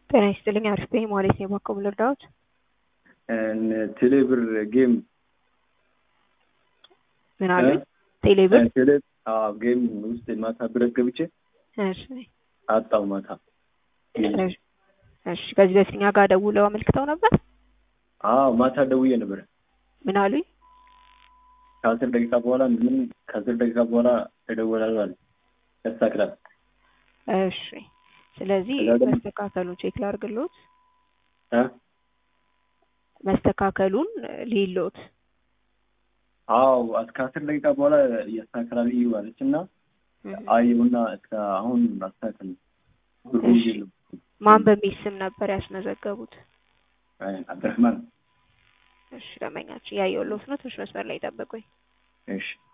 ጤና ይስጥልኝ። አሪፍ ነኝ ማለት ነው። የባኮ ልርዳዎት? ቴሌብር ጌም ምን አሉ? ቴሌብር ቴሌ ጌም ውስጥ ማታ ብረት ገብቼ እሺ፣ አጣው ማታ። እሺ። እሺ፣ ከዚህ በፊት እኛ ጋር ደውለው አመልክተው ነበር? አዎ ማታ ደውዬ ነበር። ምን አሉኝ? ከአስር ደቂቃ በኋላ ምን ከአስር ደቂቃ በኋላ ተደወላል አለ ያስተካክላል። እሺ። ስለዚህ ከዛ ደግሞ- መስተካከሉን ቼክ ላድርግሎት። እ? መስተካከሉን ሊሎት አዎ እስከ አስር ደቂቃ በኋላ ያስተካክላል እዩ አለች እና አየሁና እስከ አሁን አስተካክል ብሩ እሺ። የለም ማን በሚል ስም ነበር ያስመዘገቡት? አይ፣ አብድረህማን እሺ፣ ደመኛችን ያየሁሎት ነው። ትንሽ መስመር ላይ ጠብቁኝ። እሺ